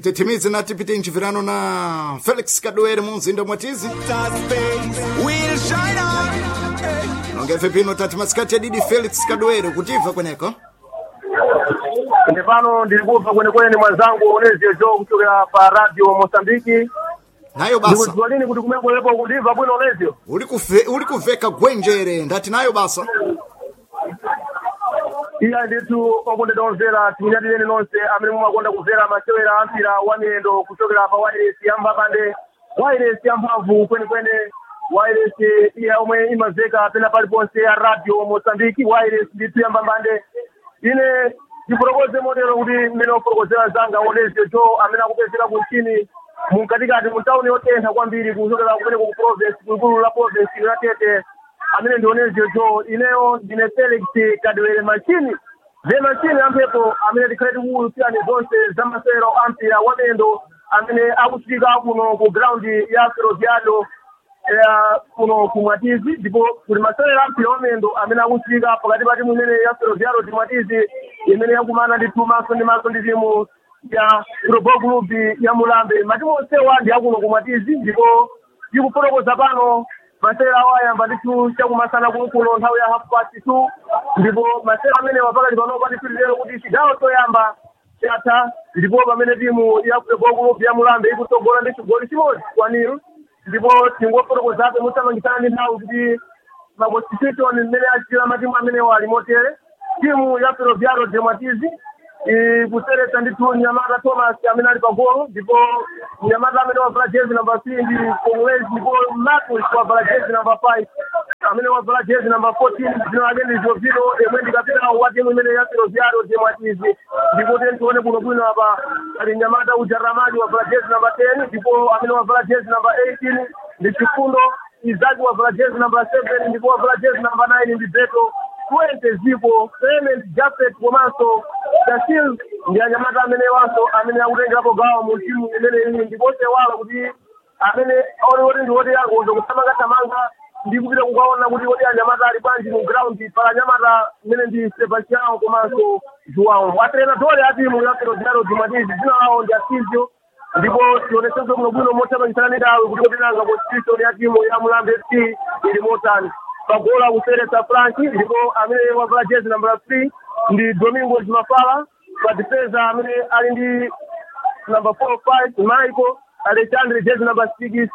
titimize na tipite mchipirano na felix kadwere mu mzinda mwatizi We'll shine on. nongefe pino tati masikati ya didi felix kadwere kutiva kweneko Inde pano ndilikuva kwenekwene mwenzangu Onezio Jo kuchokera pa radio Mosambiki. nayo basa Ndikudziwa lini kuti kumekuwepo kundiva bwino Onezio? uli kuve- uli kuveka gwenjere ndati nayo basa Iya nditu okondedwa omvera timunyadireni nonse amene mumakonda kumvera masewera ampira wa miyendo kuchokera pa wireless ya mbapande wireless ya mphamvu kwenekwene wireless iya omwe imamveka pena paliponse ya radio Mosambiki wireless nditu ya mbapande ine ndifotokoze motero kuti mmene ofotokozera zanga Onezio Jo amene akupezeka kunchini munkatikati mu tawuni yotentha kwambiri kuchokera kumene ku province kulikulu la province la Tete amene ndi Onezio Jo ineyo ndine Felix Kadwere machini ze machini amphepo amene tikhale tikuwulusirani zonse za masewero ampira wa miyendo amene akuchitika kuno ku ground ya Ferroviario ya kuno kumwatizi ndipo kuli masewera ampira wa miyendo amene akuchitika pakati pa timu imene ya Ferroviario timwatizi imene yakumana ndi timu maso ndi maso ndi timu ya Global Group ya Mulambe matimu onsewa ndi akuno kumwatizi ndipo tikufotokoza pano masewera awo ayamba ndithu chakumasana kuno nthawi ya half past two ndipo masewera amenewa pakati panopa ndithu lero kuti chigawo choyamba chatha ndipo pamene timu ya Global Group ya Mulambe ikutsogola ndi chigoli chimodzi kwa nil ndipo tingofotokozabe musamangisana ndi nthawi kuti maconstitution mmene achitira matimu amenewa ali motere timu ya Ferroviario de Mwatizi ikuseretsa ndithu Nyamata Thomas amene ali pagolo ndipo Nyamata amene wavala jezi namba 3 ndi Congolese ndipo Marcus wavala jezi namba 5 amene wavala jezi namba 14 dzina lake ndi Jovino yemwe ndi kapitawo wa timu imene ya Ferroviario de Mwatizi ndipo tione kuno bwino apa ali Nyamata Ujaramani wavala jezi namba 10 ndipo amene wavala jezi namba 18 ndi Chifundo Izaki wavala jezi namba 7 ndipo wavala jezi namba 9 ndi Beto Fuente zipo Clement Jafet komanso Shasil ndi anyamata amene wanso amene akutengerapo gawo mu timu imene iyi ndiponse wala kuti amene aone kuti ndi woti akonza kuthamangathamanga ndi kupita kukaona kuti woti anyamata ali bwanji mu ground pala anyamata imene ndi Sebastião komanso João atrenadori a timu ya Ferroviario de Mwatizi dzina lawo ndi Asizio ndipo tionetsenso kuno bwino mothamangisana ndi dawe kuti kotinanga constitution ya timu ya Mulambe FC ili motani pagola kuseretsa Frank ndipo amene wavala jezi namba 3 ndi Domingo Mafala pa defensa amene ali ndi namba 4 5 Michael Alexandre jezi namba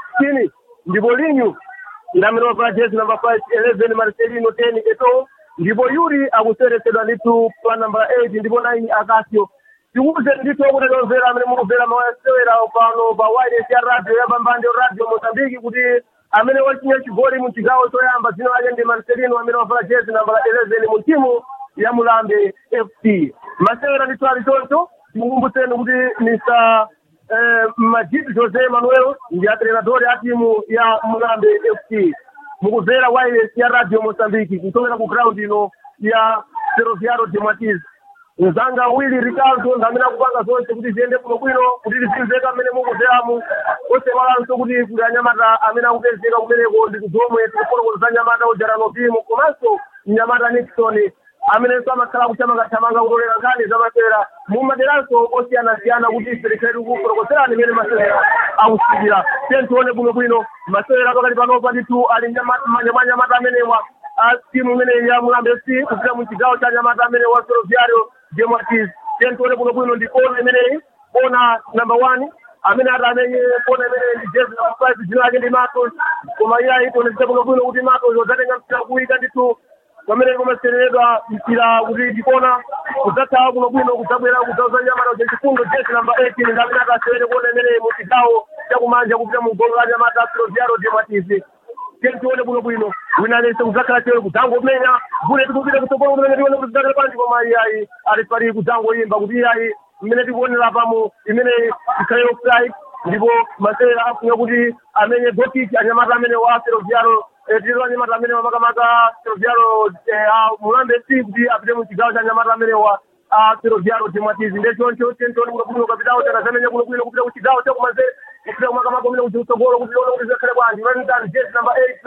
16 ndipo Linyu ndi amene wavala jezi namba 5 11 Marcelino 10 Eto ndipo Yuri akuseretsedwa ndithu pa namba 8 ndipo 9 Akasio tikuze ndithu akutetomvera amene mukumvera mawasewera pano pa wireless ya radio ya pambande radio Mozambiki kuti amene wachinya chigoli mu chigawo choyamba dzina lake ndi Marcelino amene wavala jezi namba 11 mu timu ya Mulambe FC masewera ndithu ali choncho tikukumbutseni kuti Mr eh, Majid Jose Manuel ndi atrenadori a timu ya Mulambe FC mukumvera wireless ya radio Mozambiki kuchokera ku ground ino ya Ferroviario de Mwatizi mzanga wili ricardo ndamene akupanga zonse kuti ziyende kuno bwino kuti tizimveka mmene mukuzeramu osewalanso kuti kuli anyamata amene akupezeka kumeneko ndi kudzomwe tikufotokoza za nyamata ujarano pimu komanso mnyamata nixon amenenso amakhala kuchamangathamanga kutolera nkhani za masewera mumaderanso osiyanasiyana kuti ife tikhale tikufotokozerani mmene masewera akusikira tiye tione bwino bwino masewera pakati panopa ndithu ali manja mwa nyamata amenewa a timu imene ya mulambe fc kupita mu chigawo cha nyamata amene wa ferroviario de Mwatizi tiye tione bwino bwino ndi kona imeneyi kona number one amene ati amenye kona imene ndi jezi number five dzina lake ndi matos koma iye ayitonezeka bwino bwino kuti matos udzatenga mpira kuwika ndithu pamene kumasereredwa mpira kuti ndikona kudzathawa kuno bwino kudzabwera kudzauza nyamata kuti chifundo jezi namba 18 ndi amene atasewere kona imene mu chigawo chakumanja kupita mu golo la nyamata ferroviario de Mwatizi tione bwino bwino wina lese kudzakhala tewe kudzangomenya bule tikupita kutsogolo kumene tione kuti zidzakhala panji koma iyayi ali pali kudzangoyimba kuti iyayi imene tikuonera pamo imene ikhale offside ndipo masewera afunya kuti amenye gokiki anyamata amene wa ferroviario tiro anyamata amene wamakamaka ferroviario mulambe fc kuti apite mu chigawo cha anyamata amene wa a ferroviario de Mwatizi ndechoncho tentione kuno bwino kapitawo tanazamenya kuno bwino kupita ku chigawo chakumanzere kupita kumakamaka kumene kutsogolo kuti tione kuti zikhale bwanji unanitani jezi namba 8 9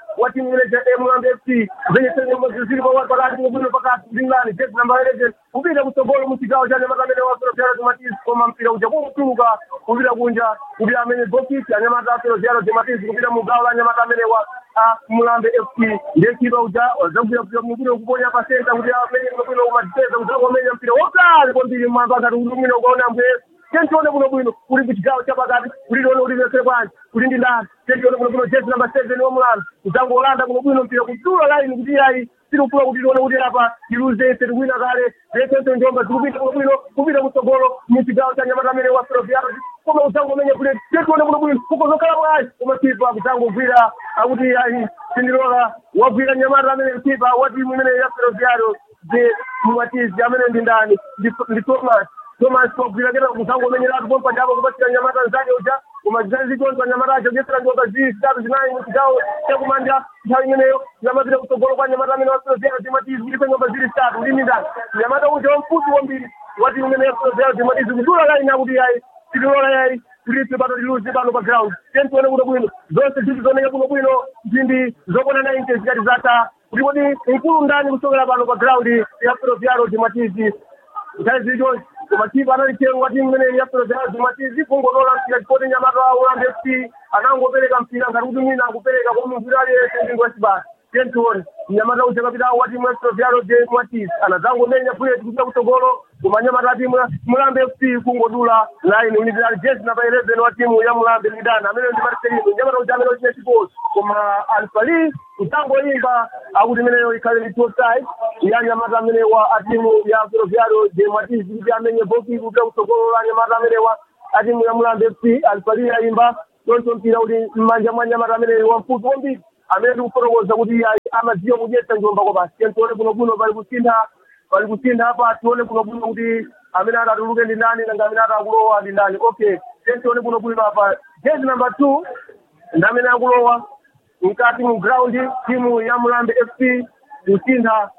wa timu ile ya Mulambe FC zenye tena nyumba zili kwa watu wakati mwingine pakati ndingani jezi namba 11 kupita kutogolo mchigao cha nyama kamene wa Soro Jaro Matiz kwa mpira uja kwa kutuka kupita kunja kupita amenye boki ya nyama za Soro Jaro Matiz kupita mugao la nyama kamene wa a Mulambe FC ndiye kiba uja wazabuya kwa mwingine kuponya pa center kupita amenye mwingine umateza uja kwa amenye mpira wakali kwa mbili mamba kati mwingine ukaona mbwe tentione buno bwino uli muchigawo chapakati ulilone ulilesere bwanji uli ndi ndani tentione buno bwino jezi namba seven womulanda kutango olanda buno bwino mpira kudula laini kuti yayi tilufuna kuti lione kuti apa iluze ise tikuwina kale lesenso njomba zikupita buno bwino kupita kutsogolo muchigawo cha nyamata amene wa filofiano koma kutango umenya kule tentione buno bwino kukozokhala bwanji koma kipa kutango ugwira akuti yayi sindilola wagwira nyamata amene kipa wa timu imene ya filofiano je mumatizi amene ndi ndani ndi thomas Thomas kwagwira kena kusango umenyeratu pompa japo kupatikira nyamata nzake uja kumazizazi chonza nyamata acho gesera njoka zii zitatu zinayi muchigawo chakumanja nthawi imeneyo nyamapita kutsogolo kwa nyamata amene wasozera timatizi kuliko nyumba zili zitatu ndini ndani nyamata uja wamfupi wambiri wati umene yasozera timatizi kudula laini akuti yayi tililola yayi tulipe pano liluzi pano pa ground tentione kuno bwino zonse ziti zoneka kuno bwino mphindi zokwana 90 zikati zata kuti kodi mkulu ndani kusokera pano pa ground ya filofiaro timatizi nthawi zili chonse kumativu analitenga timu imene yapero zazi matizi kungotola mpira chipoti nyamata wa ulambe fc anangopereka mpira ngati kuti mwina akupereka kwa munthu aliyense ndingo wachibasa tentione mnyamata uja kapitawo wa timu yapero vyalo je matizi anadzangomenya buleti kupita kutsogolo koma nyamata timu mulambe fc kungodula line unidali jezi namba 11 wa timu ya mulambe midana amene ndi marcelino nyamata uja amene uchine chikosi koma alfali kutangoyimba akuti imeneyo ikhale ndi toside ya nyamata amene wa atimu ya filovyalo je matizi kuti amenye boki kupita kutsogolo la nyamata amene wa atimu ya mulambe fc alfali yayimba tonso mpira uli mmanja mwa nyamata amene wamfupi wambiri amene ndikufotokoza kuti amadziwa kudyetsa njomba kwa basi tione kuno kuno pali kusintha pali kusintha apa tione kuno kuno kuti amene atatuluke ndi ndani nanga amene atakulowa ndi ndani okay tione kuno kuno apa jezi number two ndi amene akulowa mkati mu ground timu ya mulambe fc kusintha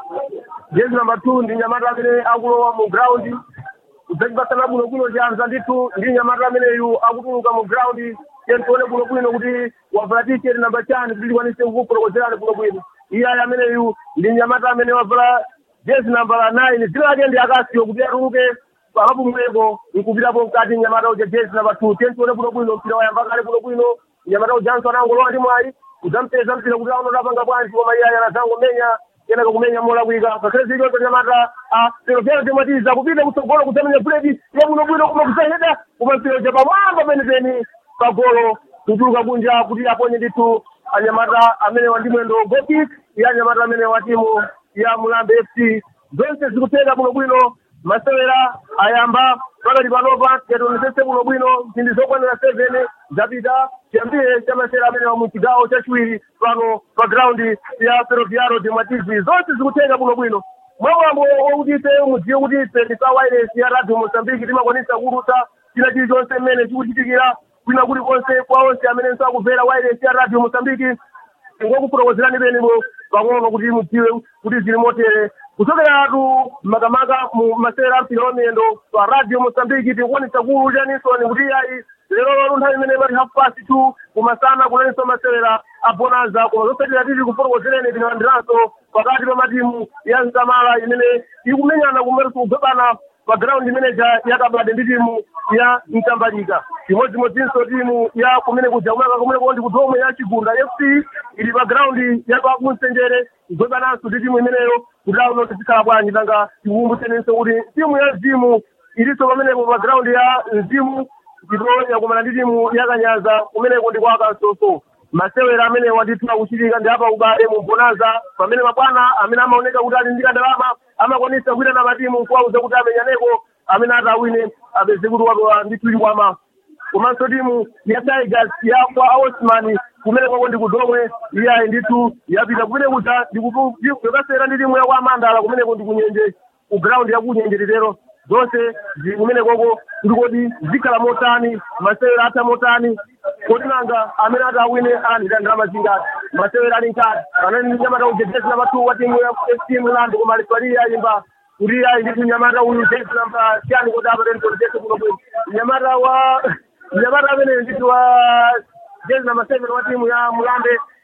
jezi number two ndi nyamata amene akulowa mu ground kudzachipasana bwino kuno chanza ndithu ndi nyamata ameneyu akutuluka mu ground tione kuno bwino kuti wavala t-shirt namba chani kuti likwanise kukufotokozerani kuno bwino iyayi ameneyu ndi nyamata amene wavala jezi namba la nine dzina lake ndi akasiyo kuti atuluke pakapumweko nkupitapo mkati nyamata uja jezi namba two tione kuno bwino mpira wayamba kale kuno bwino nyamata ujanso anangolowa ndi mwayi kudzampeza mpira kuti aona tapanga bwanji koma iyayi anazangomenya kenaka kumenya molakwika ngakhale zilichonse nyamata filofero timatiza kupita kutsogolo kudzamenya buleti yabwinobwino koma kusayeda koma mpira uja pamwamba penipeni pagolo kutuluka kunja kuti aponye ndithu anyamata amene wa ndi mwendo gokik ya anyamata amene wa timu ya mulambe fc zonse zikuteka bwinobwino masewera ayamba pakati panopa tiyationesese bwinobwino mphindi zokwanira seven zapita chiyambire cha masewera amene wa muchigawo chachiwiri pano pa ground ya ferroviaro de matizi zonse zikuteka bwinobwino mwamwambo wokuti ife mudziwe kuti ife ndi pa wireless ya radio mozambique timakwanisa kulutsa china chilichonse mmene chikuchitikira kwina kulikonse kwa onse amene akubvera wireless ya radio mozambique ngokufotokozerani penemo pang'ono kuti mudziwe kuti zili motere kuchokeratu makamaka mu masewera ampira wamiyendo pa radio mozambique tikuonesa kulu chanisoni kuti ayi lero lero nthawi imene imati half past two kumasana kunaninso masewera a bonanza koma zosatira tili kufotokozereni tinalandiranso pakati pa matimu ya msamala imene ikumenyana kumene tikugwebana pa ground manager yakabade ndi timu ya mtambalika chimodzimodzinso timu ya kumene kuja kumaka kumene kundi kudomwe ya chigunda fc ili pa ground ya pa kumsenjere kugwebananso ndi timu imeneyo kuti auno tizikhala bwanji nanga tikukumbutsenenso kuti timu ya mzimu ilinso pamenepo pa ground ya mzimu ndipo yakumana ndi timu yakanyaza kumeneko ndi kwa kansoso masewera amene wandithu akuchitika ndi apa ubale mu bonanza pamene mabwana amene amaoneka kuti ali ndi kandalama amakwanisa kuitana matimu kuwauza kuti amenyaneko amene ati awine apeze kuti watola ndithu ilikwama komanso timu ya tigers ya kwa osman kumene kwako ndi kudomwe iyayi ndithu yapita kumene kuja ndikukasera ndi timu ya kwa amandala kumeneko ndi kunyenje ku ground ya kunyenje titero zonse zili kumene koko ndikoti zikhala motani masewera atha motani kodi nanga amene ati awine alandira ndalama zingati masewera ali nkati anani nyamata uja jesi namba two wa timu ya fc mlandu koma alifali yayimba kuti ayi ndithu nyamata uyu jesi namba chani kuti apateni kodi jesi kuno bwino nyamata wa nyamata amene ndithu wa jesi namba seven wa timu ya mulambe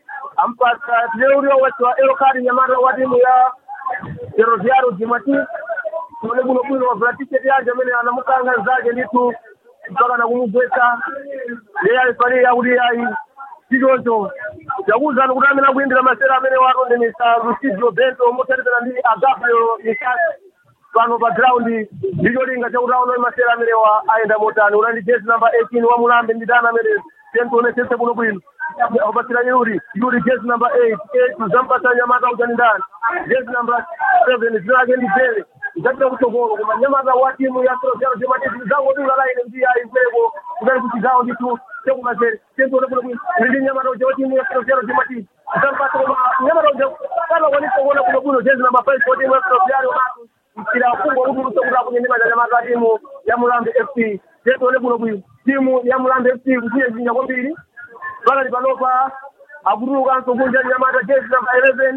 ampata tileulio watiwa elokadi nyamata wa timu ya ferroviario dimati tone buno bwino wavula tisheti yanje amene anamukanga nzake nditu mpaka nakumugwetsa iye alifali yakuti ayi tichoncho chakuwuzani kuti amene akuyendera masera amene watondemesa lucidio bento mothandizana ndi agabriel mikasi pano pa ground ndicholinga chakuti aone masera amenewa ayenda motani unandi jezi namba 18 wa mulambe nditana amene tentionesese buno bwino apatsira yuri yuri jezi namba 8 8 zampasa nyamata uchani ndani jezi namba 7 zina ake ndi jele zachita kutsogolo koma nyamata wa timu ya ferroviario zematisi zangodula laine ndi ayi mpereko kudali kuti zawo ndithu chekumasere tenzione buno bwino ndi nyamata uja wa timu ya ferroviario zematisi zampasa koma nyamata uja kanakwanisa kuona buno bwino jezi namba 5 wa timu ya ferroviario matu mpira kubwa kuti usokuti akunyendema nyamata timu ya mulambe fc tenzione buno bwino timu ya mulambe fc kuchiye zinya kwambiri pakati panopa akutulukanso kunja nyamata jezi namba 11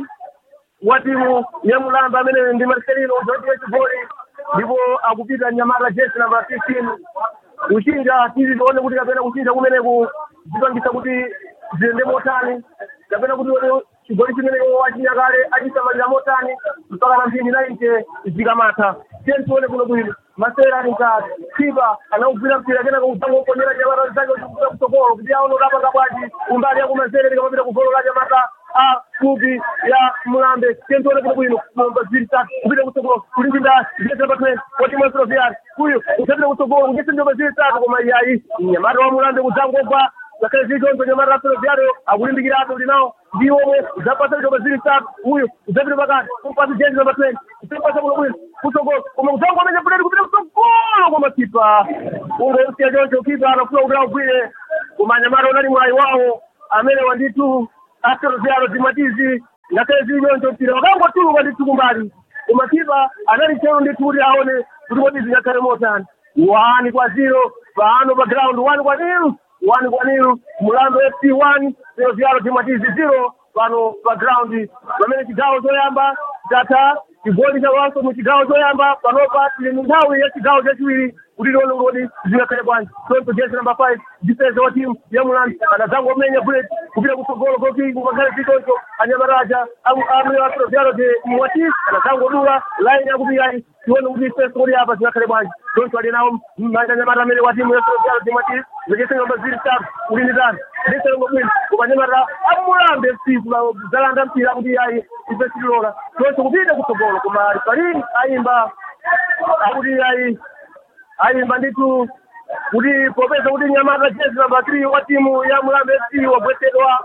wa timu ya mulambe amene ndi marcelino zotiye chigoli ndipo akupita nyamata jezi namba 15 kuchinja tizi tione kuti kapena kuchinja kumeneku zipangisa kuti ziyende motani kapena kuti chigoli chimeneko wachinyakale achisamalira motani mpaka na mphindi nainche zikamatha tiye tione kuno bwino masera ali mkati khipa anaugwira mpira kenaka kudzanga kuponyera nyamata zake uchikuta kutsogolo kuti aone udapanga bwanji umbali yakumasere likamapita kugolo la nyamata a kubi ya mulambe tiye kuno bwino kumba ziri tatu kupita kutsogolo kulinginda jezi namba 20 wa timu ya ferroviario uyu usapita kutsogolo kujesa njoba ziri tatu koma iyayi nyamata wa mulambe kudzangogwa ngakhale zichonzo nyamata la ferroviario akulimbikirapo kuti nawo ndiwomwe zapasa njoba ziri tatu uyu usapita pakati kumpasa jezi namba 20 usapasa kuno bwino kutsogolo koma kudzangomenya buleti kupita kutsogolo koma kipa ungousiya choncho kipa anafuna kuti agwire koma nyamata unali mwayi wawo amene wanditu aferroviario zimatizi ngakhale zichoncho mpira wakangotuluka ndithu kumbali koma kipa anali chero ndithu kuti aone kuti kodi zingakhale motani wani kwa zero pano pa ground wani kwa nil wani kwa nil mulambo fc one ferroviario zimatizi zero pano pa ground pamene chigawo choyamba chatha chigoli chawanso mu chigawo choyamba panopa tili mu nthawi ya chigawo chachiwiri kuti tione kuti zingakhale bwanji tonto jezi namba 5 difensa wa timu ya mulambo anadzangomenya bullet kupita kutsogolo koki kumakhale chitoncho anyamaraja amene wa ferroviario de mwati anadzangodula laini yakupiyayi tione kuti ifensa kuti apa zingakhale bwanji tonto ali nawo anyamata amene wa timu ya ferroviario de mwati zikese ngamba ziri tatu kulinditani ndisengo bwino kumanyamata amulambe fc zalanda mpira kuti yayi ifesilola tonto kupita kutsogolo koma rifalini ayimba akuti yayi ayimba nditu kuti popeza kuti nyamata jezi namba 3 wa timu ya mulambe fc wagwetsedwa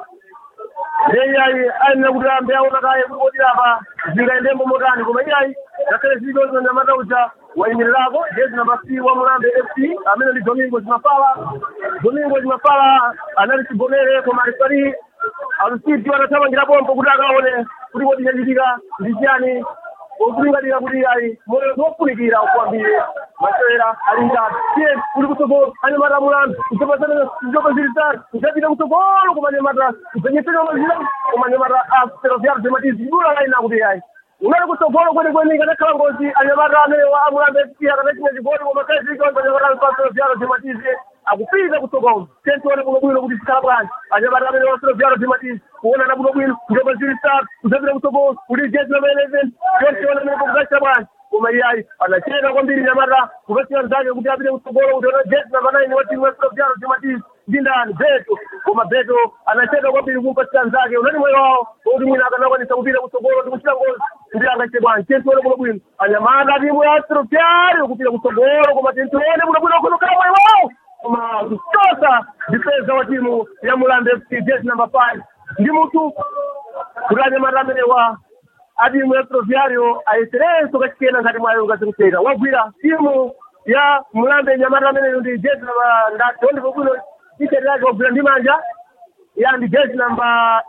ndeyayi ayenera kuti ambe aona kaye kuti kodi apa zingayendembo motani koma iyayi ngakhale zilichonzo nyamata uja wayimirirapo jezi namba 3 wa mulambe fc amene ndi domingo zimafala domingo zimafala anali chigonere koma alifali alusiti wanathamangira pompo kuti akaone kuti kodi chachitika ndi chiyani okulingalira kuti ayi moyo wofunikira kwambiri masewera ali ngati tiye kuli kutsogolo anyamata mulambe kuchapasana njopa zili tatu kuchapita kutsogolo kumanyamata kupenyesera mazira kumanyamata a ferroviario zematizi idula laina kuti ayi unali kutsogolo kwenikweni kanakhala ngozi anyamata amene wa amulambe fc akanachina chigoli koma kaizikonza anyamata a ferroviario zematizi akupita kutsogolo tentione kuno bwino kuti zikhala bwanji anyamata amene wa ferroviario zematizi kuonana kuno bwino njopa zili tatu kuchapita kutsogolo kuti jezi namba 11 yonse amene kukachita bwanji koma iyayi anachena kwambiri nyamata kupesera nzake kuti apite kutsogolo kuti ona jezi namba 9 wa timu ya ferroviario zematizi ndi ndani beto koma beto anacheka kwambiri kumpasira nzake unani moyo wawo kuti mwina akanakwanisa kupita kutsogolo ndi kuchita ngozi ndi angachite bwanji tentione kuno bwino anyamata timu ya ferroviario kupita kutsogolo koma tentione kuno bwino kunokhala moyo wawo koma kuchosa difensa wa timu ya mulambe fc jezi namba 5 ndi mutu kuti anyamata amene wa atimu ya ferroviario ayeserenso kachikena ngati mwayo ngazikucheka wagwira timu ya mulambe nyamata ameneyo ndi jezi namba ndati ondipo bwino tisheti yake wagwira ndi manja ya ndi jezi namba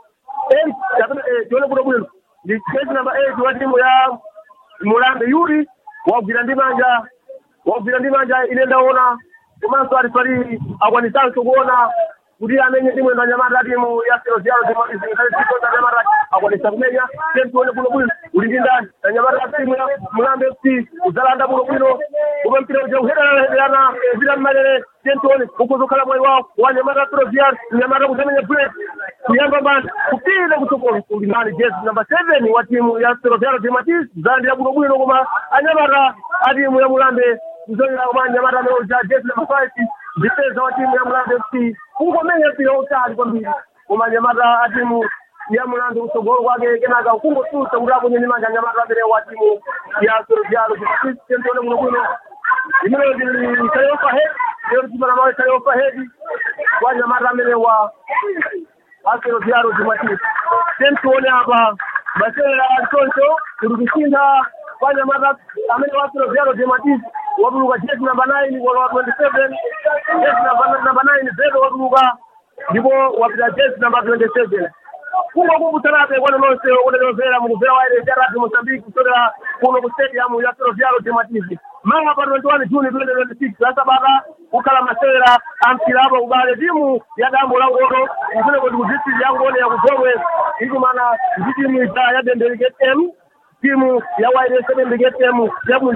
8 tione bwino bwino ndi jezi namba 8 wa timu ya mulambe yuri wagwira ndi manja wagwira ndi manja ine ndaona komanso alifali akwanisanso kuona kuti amenye timu enda nyamata timu ya ferroviario zimaiziikaiikoza nyamata akwanisa kumenya tentione bwino bwino uli ndi ndani na nyamata timu ya mulambe fc uzalanda bwino bwino koma mpira uja uhedanahederana vita mmalere tentione ukuzokhala mwayi wawo wa nyamata ferroviario nyamata kuzamenya bullet kuyamba bana kupita kutsogolo kulimani jezi namba seven wa timu ya Ferroviario de Matiz zandi ya bwinobwino koma anyamata a timu ya Mulambe kuzonera koma anyamata ameoja jezi namba five difesa wa timu ya Mulambe FC kungomenya mpira utali kwambiri koma anyamata a timu ya Mulambe kutsogolo kwake kenaka kungosusa kuti akunye manja anyamata amene wa timu ya Ferroviario de Matiz tentione bwinobwino imene isale overhead lero timana mawe isale overhead kwa anyamata amene wa asero vyaro jumatatu tentuone hapa masera antonto tulikushinda fanya mata amene wasero vyaro jumatatu wabuluka jezi namba 9 wala wa 27 jezi namba namba 9 zedo wabuluka ndipo wapita jezi namba 27 kungo kukutanabe kwano nonse udalovera mukuvera waire jarati mosambiki kusokera kuno ku stadium ya ferroviario jumatatu manga pa 21 juni 2026 asabaka kukhala masewera ampilapo kubale timu ya dambo la ngoto kufune kuti ku district ya ngone ya kuzomwe ikumana ndi timu ija ya dendeliket m timu ya waire sedendeliket m ya